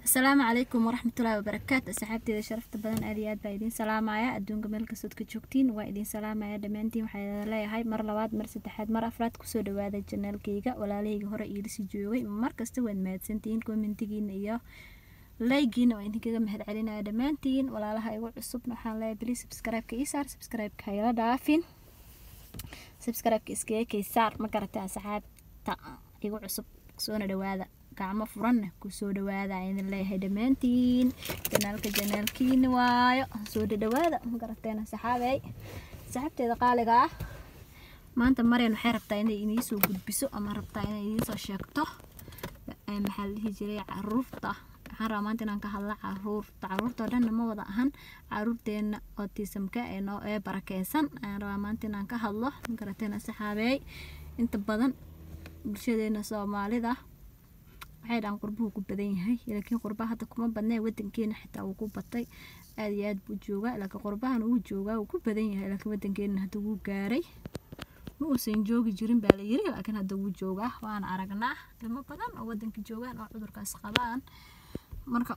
asalaamu calaykum waraxmatullaahi wabarakaatu asxaabteeda sharafta badan aad iyo aad baa idiin salaamaya adduunka meel kastood ka joogtiin waa idiin salaamaya dhammaantiin waxaa idin leeyahay mar labaad mar saddexaad mar afraad kusoo dhawaada janaalkayga walaalahayga hore iilisi joogay markasta waad mahadsantihiin kommentigiina iyo laygiina waa idinkaga mahad celinaya dhammaantiin walaalaha igu cusubna waxaan leeyahay bili subscribe-ka ii saar subscribe-ka hayla dhaafin subscribe-ka iskaga kaysaar ma garatay asxaabta igu cusub soona dhawaada gacmo furanna kusoo dhawaada idin leeyahay dhammaantiin janaalka janaalkiina waayo soo dhadhawaada ma garateen saxaabey saxaabteeda qaaliga ah maanta mareen waxay rabtaa inay idiinsoo gudbiso ama rabtaa inay idiinsoo sheegto maxaa la dhihi jiray caruurta waxaan rabaa maanta inaan ka hadla caruurta caruurta oo dhanna ma wada ahan caruurteena autismka ee noo ee barakeysan ayaan rabaa maanta inaan ka hadlo ma garateen saxaabey inta badan bulshadeena soomaalida waxay dhahaan qurbuhu ku badan yahay laakiin qurbaha hadda kuma badnee wadankeena xitaa wuu ku batay aad iyo aad buu joogaa laakiin qurbahan wuu joogaa wuu ku badan yahay laakiin wadankeena hadda wuu gaaray ma uusan joogi jirin baa la yiri laakiin hadda wuu joogaa waana aragnaa ilmo badan oo wadanka joogaan oo cudurkaas qabaan marka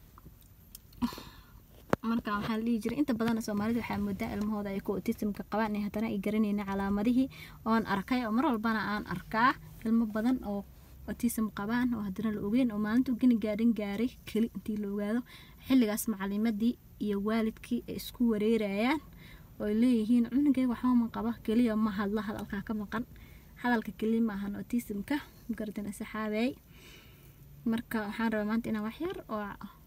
marka waxaa la dhihi jiray inta badan soomaalida waxaa moodaa ilmahooda ay ku autismka qabaan in haddana ay garanayna calaamadihii oon arkay oo mar walbana aan arkaa ilmo badan oo autism qabaan oo haddana la ogeyn oo maalintu geni gaadhin gaaray keli intii la ogaado xilligaas macalimadii iyo waalidkii ay isku wareerayaan oo ay leeyihiin cunugay waxaama qaba keliya ma hadla hadalkaa ka maqan hadalka keliya ma ahan autismka gardan saxaabey marka waxaan rabaa maanta inaan waxyar oo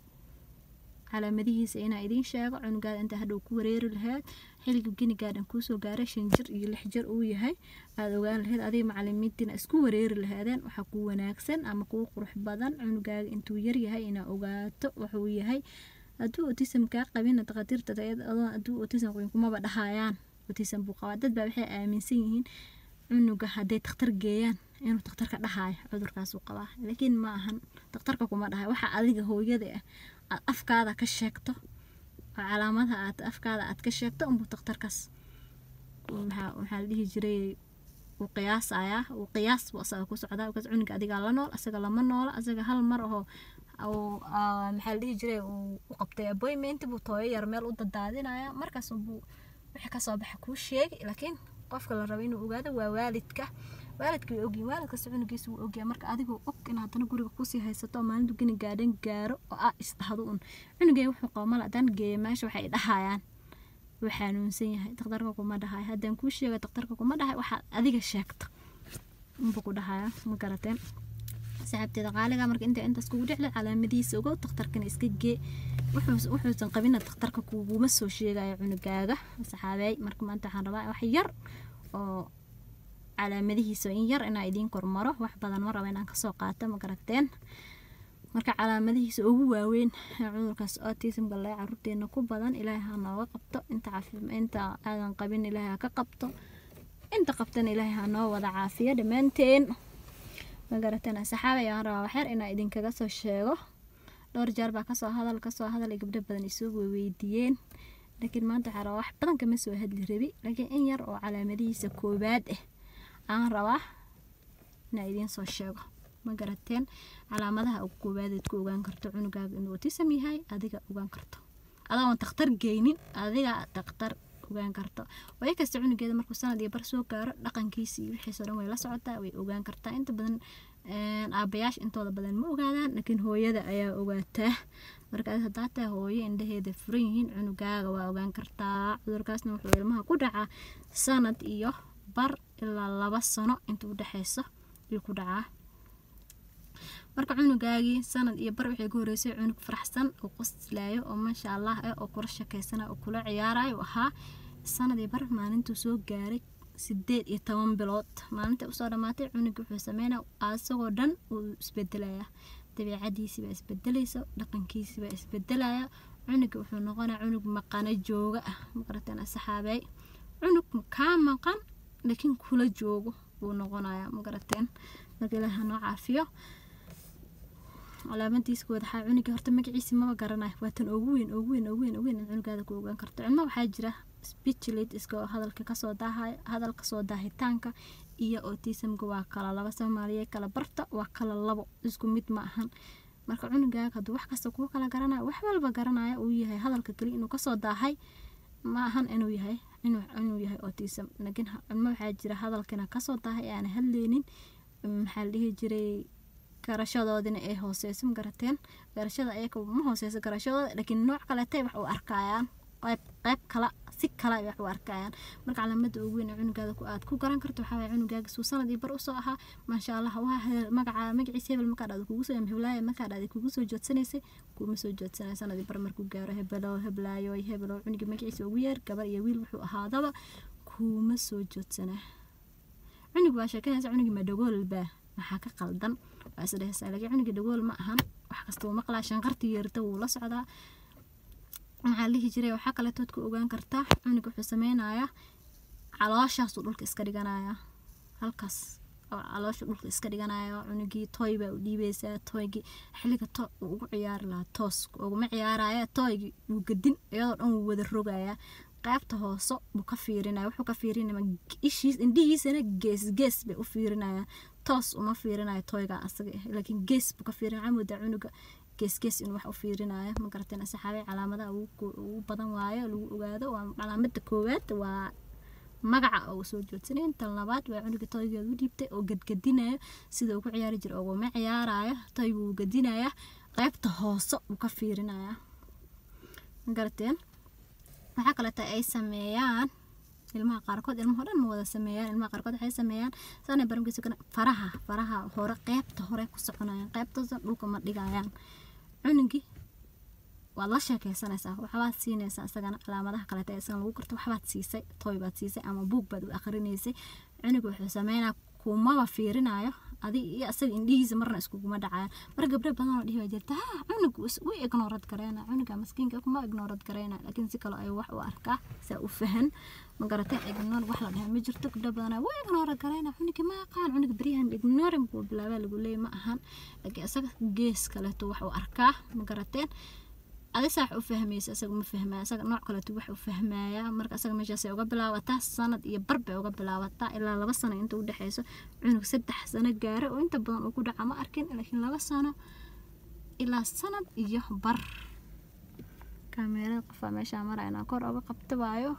calaamadihiisa inaa idiin sheego cunugaada inta hadhow ku wareeri lahayd xilliga genigaadhan kuusoo gaaray shan jir iyo lix jir uu yahay aada ogaan lahayd adiga macalimiintiina isku wareeri lahaadeen waxaa kuu wanaagsan ama kuu qurux badan cunugaaga intuu yaryahay inaa ogaato wuxuu yahay hadduu autism kaa qabina dakhaatiirta hadduu autism qabin kumaba dhahayaan autism buu qabaa dad baa waxay aaminsan yihiin cunuga hadday takhtar geeyaan inuu takhtarka dhahayo cudurkaasuu qabaa laakiin ma ahan takhtarka kuma dhahayo waxaa adiga hooyada ah aad afkaada ka sheegto oo calaamadaha aad afkaada aad ka sheegto unbuu takhtarkaas maxaa maxaa la dhihi jiray uu qiyaasayaa uu qiyaas buu asaga ku socdaa markaas cunuga adigaa la nool asaga lama noola asaga hal mar oo maxaa la dhihi jiray uu u qabtay appointment buu tooyo yar meel u dadaadinaya markaas buu wixii kasoo baxa kuu sheegi laakiin qofka la rabo inuu ogaado waa waalidka waalidka way ogyihin waalidkasta cunugiisa wuu ogyahay marka adigoo og in haddana guriga kusii haysato oo maalintu geni gaadhan gaaro oo aa isdhahdo un cunugay wuxuu qaba mal haddaan geeya meesha waxay dhahayaan wuu xanuunsan yahay daktarka kuma dhahay haddaan kuu sheega daktarka kuma dhahay waxaad adiga sheegto unbuu ku dhahaya ma garateen saxaabteeda qaaliga marka inta intaas kugu dhexle calaamadihiisa ogow daktarkana iska gee wuxuusan qabina daktarka kuguma soo sheegayo cunugaaga saxaabeey marka maanta waxaan rabaa wax yar oo calaamadihiisa in yar inaa idiin kormaro wax badan ma raba inaan kasoo qaato ma garateen marka calaamadihiisa ugu waaweyn ee cudurkaas autismka lee caruurteena ku badan ilaahay ha nooga qabto inta inta aadan qabin ilaahay ha ka qabto inta qabtana ilaahay ha noo wada caafiyo dhammaanteen ma garateen saxaaba ayaan rabaa waxyar inaa idinkaga soo sheego dhowr jeer baa kasoo hadal kasoo hadal ay gabdho badan isoo weydiiyeen laakiin maanta waxaa rabaa wax badan kama soo hadli rabi laakiin in yar oo calaamadihiisa koobaad ah aan rabaa inaa idiin soo sheego ma garateen calaamadaha ugu koobaadeed ku ogaan karto cunugaaga inuu autism yahay adiga ogaan karto adoon takhtar geynin adiga takhtar ogaan karto way kasta cunugeeda markuu sanad iyo bar soo gaaro dhaqankiisa iyo wixiisoo dhan way la socotaa way ogaan kartaa inta badan aabayaasha intooda badan ma ogaadaan laakiin hooyada ayaa ogaataa markaas haddaa taa hooyo indhaheeda furan yihiin cunugaaga waa ogaan kartaa cudurkaasna wuxuu ilmaha ku dhacaa sanad iyo bar ilaa laba sano inta u dhexeyso ayuu ku dhacaa marka cunugaagii sanad iyo bar waxay ka horeysay cunug faraxsan oo qoslaayo oo maasha allah ah oo kula shakeysana oo kula ciyaarayo ahaa sanad iyo bar maalintuu soo gaaray sideed iyo toban bilood maalinta usoo dhamaatay cunuga wuxuu sameynaa asagoo dhan uu isbedelaya dabiicadiisii baa isbedelaysa dhaqankiisii baa isbedelaya cunuga wuxuu noqonaya cunug maqano jooga ah maqarateen saxaabey cunug kaa maqan laakiin kula joogo buu noqonaya magarateen marka ilaaha noo caafiyo calaamadiisa wadaxaa cunuga horta magaciisa maba garanayo waa tan ugu weyn ugu weyn ugu weyn ugu weyn in cunugaada ku ogaan karto cilmo waxaa jira speechlate iska hadalka kasoo daahay hadal kasoo daahitaanka iyo autismka waa kala laba soomaaliya kala barta waa kala labo isku mid ma ahan marka cunugaaga hadduu wax kasta kuu kala garanayo wax walba garanaya uu yahay hadalka keliya inuu kasoo daahay ma ahan inuu yahay inuu yahay autism laakiin ilmo waxaa jira hadalkina kasoo daahay ee aan hadleynin maxaa la dhihi jiray garashadoodina ay hooseyso ma garateen garashada ayaga ma hooseyso garashadooda laakiin nooc kaleetay wax u arkayaan qayb qayb kala si kale ay wax u arkayaan marka calaamada ugu weyn ee cunugaada aad ku garan karto waxaa waye cunugaaga suu sanad iyo bar usoo ahaa maasha allah waa magaca magaciisa hebel markaa dhada kugu soo heblaaya markaa dhada kugu soo joodsanaysay kuma soo joodsanaya sanad iyo bar markuu gaaro hebelo heblaayo hebelo cunuga magaciisa ugu yeer gabar iyo wiil wuxuu ahaadaba kuma soo joodsanaa cunug waa sheekanaysa cunugii ma dhagoolbaa maxaa ka qaldan waa isdhehaysaa laakiin cunugii dhagool ma ahan wax kasta uu maqlaa shanqartii yeerta wuu la socdaa maxaa la dhihi jiray waxaa kaletood ku ogaan kartaa cunug wuxuu sameynayaa calooshaasuu dhulka iska dhiganayaa halkaas oo caloosha dhulka iska dhiganaya cunugii tooy baa u dhiibeysaa tooygii xilliga to uu ugu ciyaari lahaa toos uguma ciyaaraya tooygii wuu gadin iyadoo dhan wuu wada rogayaa qaybta hoose buu ka fiirinaya wuxuu ka fiirinaya ishiis indhihiisana gees gees bay u fiirinaya toos uma fiirinayo tooyga asaga laakiin gees buu ka fiirinaya camooda cunuga geesgees inuu wax u fiirinayo ma garateen saxaabay calaamadaha ugu badan waayo lagu ogaado waa calaamada koowaad waa magaca oo soo joodsanay tan labaad waa cunuga toygeeda u dhiibtay oo gadgadinayo sida uu ku ciyaari jira oguma ciyaarayo toyga wuu gadinaya qaybta hoose uu ka fiirinaya ma garateen waxaa kaleeto ay sameeyaan ilmaha qaarkood ilmaha dhan ma wada sameeyaan ilmaha qaarkood waxay sameeyaan saana baramkiisa kana faraha faraha hore qeybta hore ku soconayaan qeybtooda dhulka ma dhigayaan cunugii waad la sheekeysanaysaa waxbaad siinaysaa isagana calaamadaha kaleeta ee isagan lagu garto waxbaad siisay tooy baad siisay ama buug baad u akrinaysay cunuga wuxuu sameynaa kumaba fiirinayo adi iyo asaga indhihiisa marna iskuguma dhacayaan mar gabdho badan oo dhihi jirta ha cunug u ignoorad gareyna cunuga maskiinka kuma ignoorad gareyna laakiin si kale ayuu wax u arkaa saa u fahan ma garatay ignoor wax la dhahay ma jirto gabdho badan waa ignoorad gareyna cunuga ma aqaan cunuga beryahan ignoring buu bilaabaa lagu leeyahy ma ahan laakiin isaga gees kaleeto wax u arkaa ma garateen adi saa wax u fahmaysa isaga ma fahmaya isaga nooc kaleeto wax u fahmaya marka isaga meeshaasay uga bilaabataa sanad iyo bar bay uga bilaabataa ilaa laba sano inta u dhexeyso cunug saddex sano gaaro oo inta badan uu ku dhaca ma arkin laakiin laba sano ilaa sanad iyo bar kaameerada qofaa meeshaa marayna kor uga qabta waayo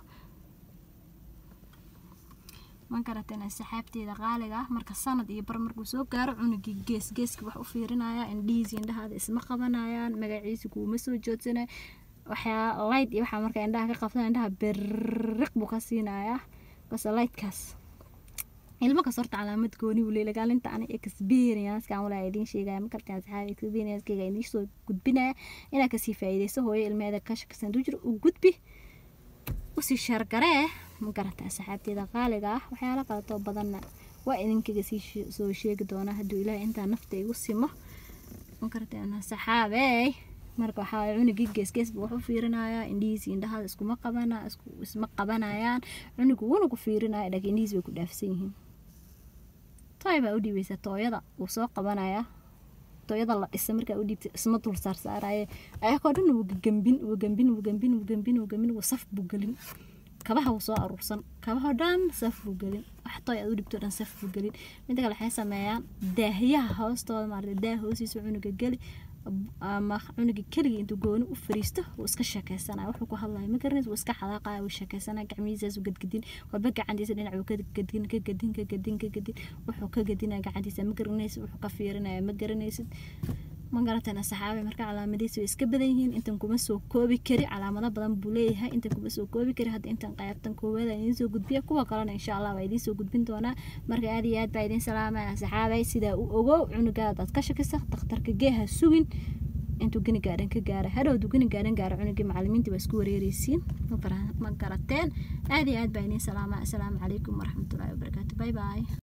ma garateen saxaabteeda qaaliga ah marka sanad iyo bar markuu soo gaaro cunugii gees geeska wax u fiirinaya indhihiisa indhahaada isma qabanayaan magaciisa kuuma soo joodsanaya waxyaa light iyo waxaa marka indhaha ka qabta indhaha beriq buu ka siinayaa base lightkaas ilmo kas horta calaamad gooni uu leeyahay gaalinta ani experience-kan walaa idiin sheegaya makartaan saxaabi experience-kayga idiin soo gudbinaya inaa kasii faa'iidayso hooyo ilmeeda ka shakisan duu jiro u gudbi usii sheergaree ma garataa saxaabteeda qaaliga ah waxyaala qalatoo badanna waa idinkaga sii soo sheegi doonaa hadduu ilaahay intaa nafta igu simo ma garataa saxaabey marka waxaa cunugii geesgees buu wax u fiirinayaa indhihiisi indhahaada iskuma qabana isma qabanayaan cunugu wuuna ku fiirinaya laakiin indhihiis bay ku dhaafsan yihiin tooy baa u dhiibaysa tooyada wuu soo qabanayaa tooyada la dhisa markaa u dhiibta isma dul saarsaaraye ayakoo dhan wuu gambin wuu gambin wuu gambin wuu gambin wuu gambin wuu saf buu gelin kabaha wuu soo aruursan kabahoo dhan saf buu gelin wax tooy aad u dhibto dhan saf buu gelin midda kale waxay sameeyaan daahyaha hoostooda maarata daah hoostiisa cunuga geli ama cunuga keligii intuu gooni u fariisto wuu iska sheekeysanaya wuxuu ku hadlaya ma garanaysa wuu iska xadaaqaya wuu sheekeysanaya gacmihiisaas u gadgadin walba gacantiisa dhinac wuu ka gadin ka gadin ka gadin ka gadin wuxuu ka gadinaya gacantiisa ma garanaysid wuxuu ka fiirinaya ma garanaysid ma garatana saxaabe marka calaamadihiisa way iska badan yihiin intan kuma soo koobi kari calaamado badan buu leeyahay intan kuma soo koobi kari hadda intan qaybtan koowaada idiin soo gudbiya kuwa kalena insha allah waa idiin soo gudbin doonaa marka aad iyo aad baa idiin salaamaya saxaabay sidaa u ogow cunugaada aad ka shakisa dhakhtarka geeha sugin intuu geni gaadhan ka gaara hadhowdu geni gaadhan gaaro cunugii macalimiinta waa isku wareereysiin ma garateen aad iyo aad baa idiin salaamaya asalaamu calaykum waraxmatullaahi wabarakaatu bye bye